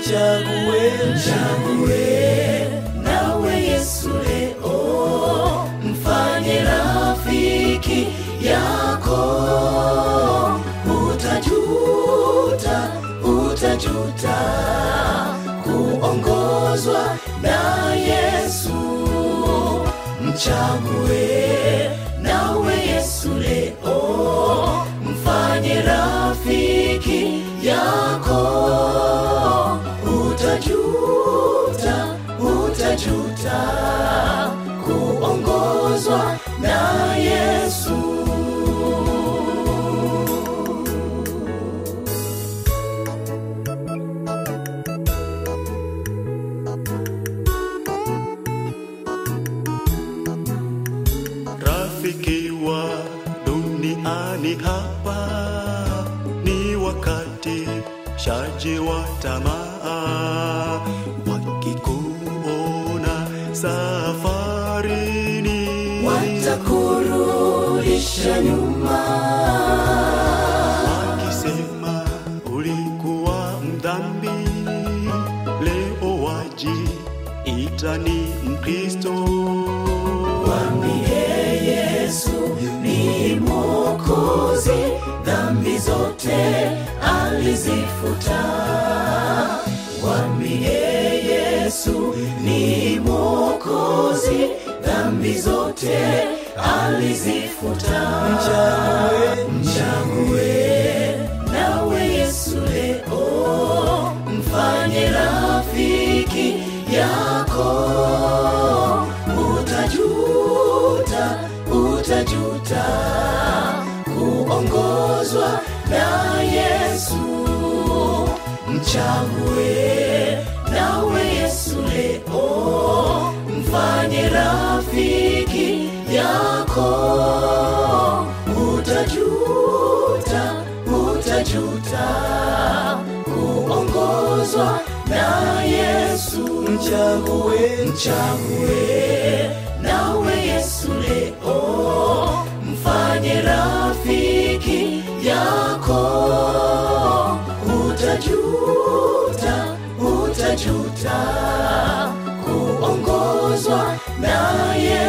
mchague Mchague nawe Yesu leo, mfanye rafiki yako. Utajuta, utajuta kuongozwa na Yesu. Mchague nawe Yesu leo, mfanye rafiki yako utajuta, utajuta kuongozwa na Yesu. Rafiki wa duniani hapa ni wakati shaji wa tamaa, wakikuona safarini Watakurudisha nyuma, wakisema ulikuwa mdhambi, leo waji itani Mkristo. mwambie Yesu ni Mwokozi, dhambi zote alizifuta. Mwambie Yesu ni Mwokozi, dhambi zote alizifuta. Mchague nawe Yesu leo, mfanye rafiki yako. Utajuta, utajuta kuongozwa na Yesu. Mchague nawe Yesu leo, mfanye rafiki yako. Utajuta, utajuta kuongozwa na Yesu. mchague Mchague nawe Yesu leo, mfanye rafiki yako. Utajuta, utajuta kuongozwa na Yesu.